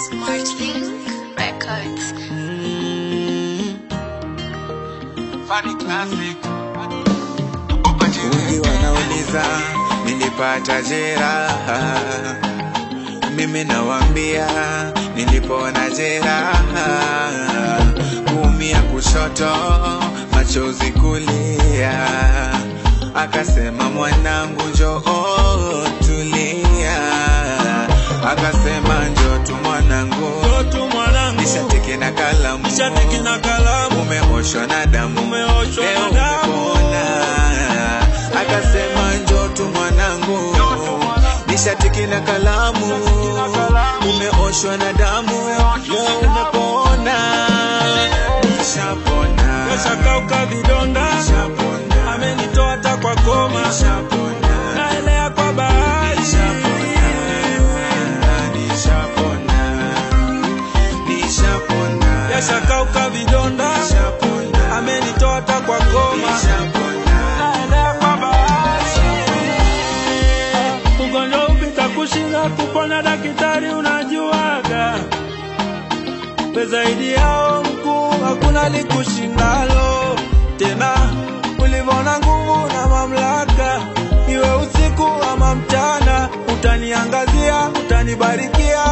Smart Link Records. Funny classic. Wengi wanauliza nilipata jeraha, mimi nawambia nilipona jeraha, kuumia kushoto, machozi kulia, akasema mwanangu njoo tulia, akasema njoo tu mwanangu, Mtoto mwanangu nishatiki na kalamu, nishatiki na kalamu umeoshwa na damu, Umeoshwa na leo damu. umepona. Akasema njoo tu mwanangu, nishatiki na kalamu, umeoshwa na damu, leo umepona. Nishapona, kashakauka vidonda nishapona, amenitoa hata kwa koma nishapona, naelea kwa bahari nishapona, nishapona, kashakauka vidonda nishapona, amenitoa hata kwa koma nishapona. naelea kwa bahari ugonjwa upita kushinda kupona daktari unajuaga we zaidi yao mkuu hakuna likushindalo tena ulivona nguvu na mamlaka iwe usiku ama mchana utaniangazia utanibarikia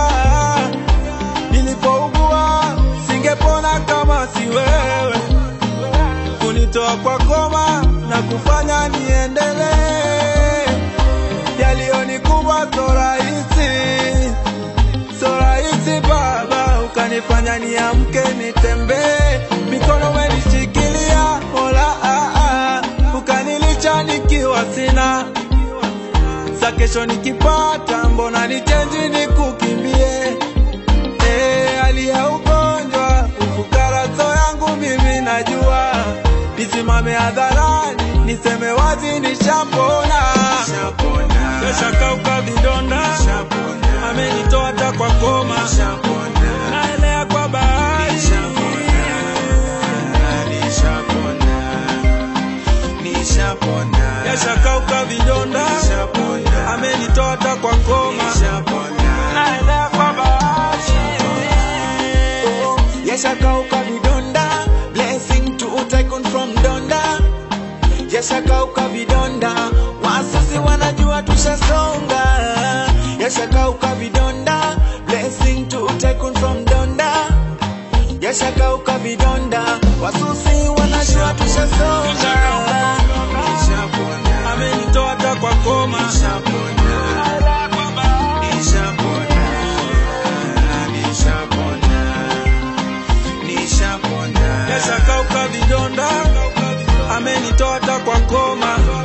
nilipougua singepona kama si wewe kunitoa kwa koma na kufanya niendelee yaliyonikuba so rahisi so rahisi baba ukanifanya niamke nitembee mikono umenishikilia mola ah, ah, ukanilicha nikiwa sina sa kesho nikipata mbona nichenji nikukimbie Eh, hali ya ugonjwa ufukaraso yangu mimi najua nisimame hadharani niseme wazi nishapona keshakauka vidonda amenitoa hata kwa koma naelea kwa bahari keshakauka vidonda amenitoa hata kwa koma naelea kwa bahari yashakauka vidonda blessing to tycoon from donda yashakauka vidonda wasasi wanajua tushasonga yashakauka vidonda blessing to tycoon from donda yashakauka vidonda wasusi wanajua tushasonga Nishapona, amenitoa hata kwa koma nishapona, naelea kwa bahari nishapona, nishapona, nishapona. keshakauka vidonda amenitoa hata kwa koma